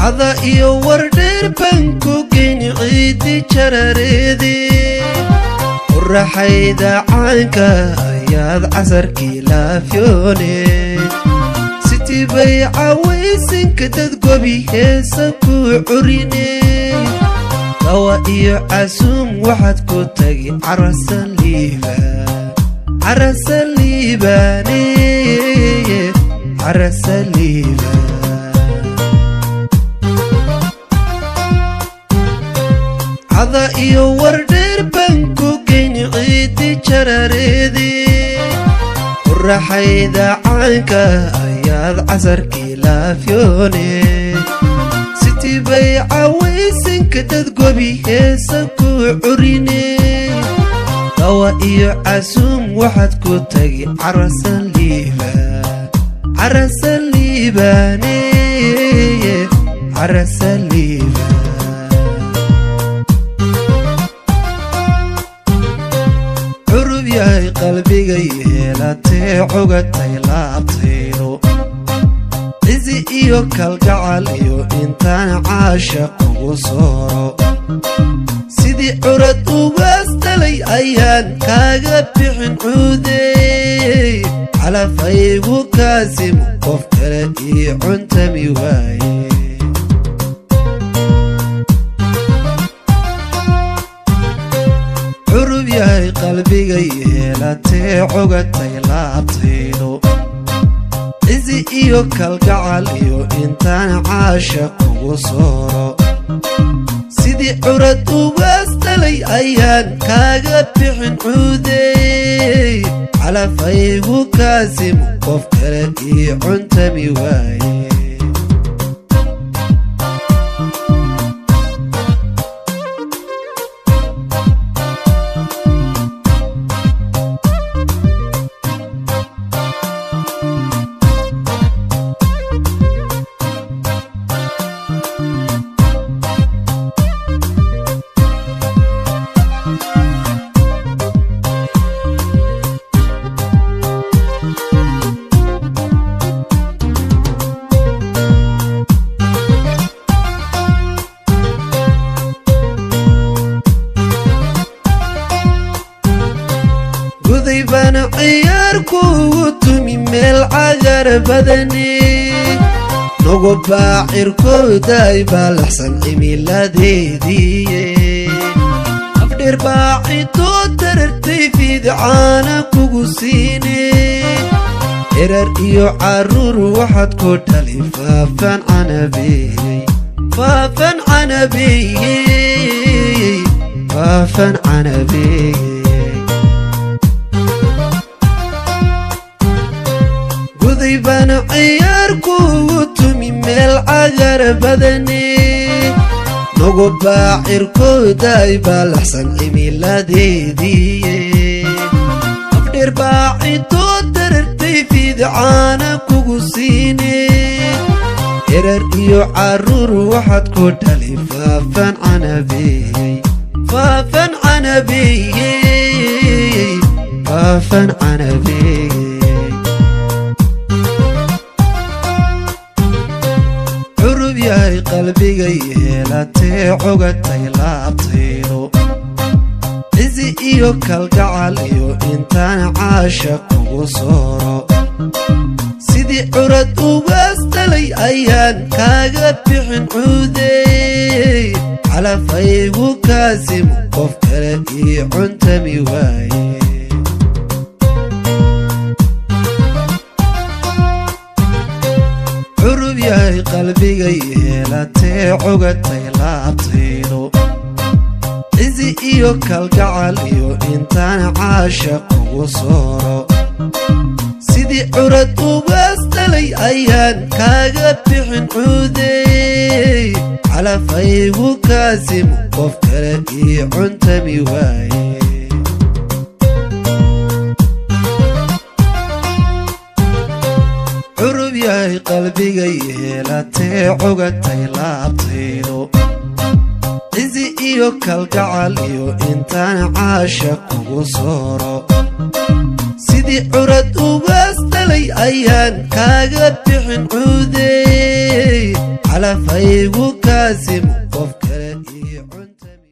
cada iyo wardheer baan ku geyni ciidi jarareede quraxayda caanka ayaad casarkii laafyoone sitii bay cawaysinka dad gobi heesa ku curine dawa iyo casuum waxaad ku tagi carasan liibaan carasan liibaane carasan liibaan cada iyo wardheer baan ku geyni ciidi jarareede quraxayda caanka ayaad casarkii laafyoone sitii bay cawaysinka dad gobi heesa ku curine dawa iyo casuum waxaad ku tagi carasan liibaan carasan liibaane carasan liibaan curub yahay qalbiga yeelatee cogatay laabtaydo cizi iyo kalgacal iyo intaan caasha kugu sooro sidii curad ugaas dhalay ayaan kaaga bixin cuudeey calafaygu kaasimu qof kale ii cuntami waaye curub yahay qalbiga yeelatee cogatay laabtaydo cizi iyo kalgacal iyo intaan caasha kugu sooro sidii curad ugaas dhalay ayaan kaaga bixin cuudeey calafaygu kaasimu qof kale ii cuntami waaye guday baana ciyaar kuugu tumi meel cagar badane nagu baacirkooday baalaxsan cimiladeediiye afdheer baacidoo darartay fiidcaana kugu siine erar iyo caruur waxaad ku dhali faafan canabeeyey faafan canabeeyey faafan canabeeyey guday baana ciyaar kuugu tumi meel cagar badane nagu baacirkooday baalaxsan cimiladeediiye afdheer baacidoo darartay fiidcaana kugu siine erar iyo caruur waxaad ku dhali faafan canabeeyey faafan canabeeyey faafan canabeeyey curub yahay qalbiga yeelatee cogatay laabtaydo cizi iyo kalgacal iyo intaan caasha kugu sooro sidii curad ugaas dhalay ayaan kaaga bixin cuudeey calafaygu kaasimu qof kale ii cuntami waaye curub yahay qalbiga yeelatee cogatay laabtaydo cizi iyo kalgacal iyo intaan caasha kugu sooro sidii curad ugaas dhalay ayaan kaaga bixin cuudeey calafaygu kaasimu qof kale ii cuntami waaye curub yahay qalbiga yeelatee cogatay laabtaydo cizi iyo kalgacal iyo intaan caasha kugu sooro sidii curad ugaas dhalay ayaan kaaga bixin cuudeey calafaygu kaasimu qof kale ii cuntami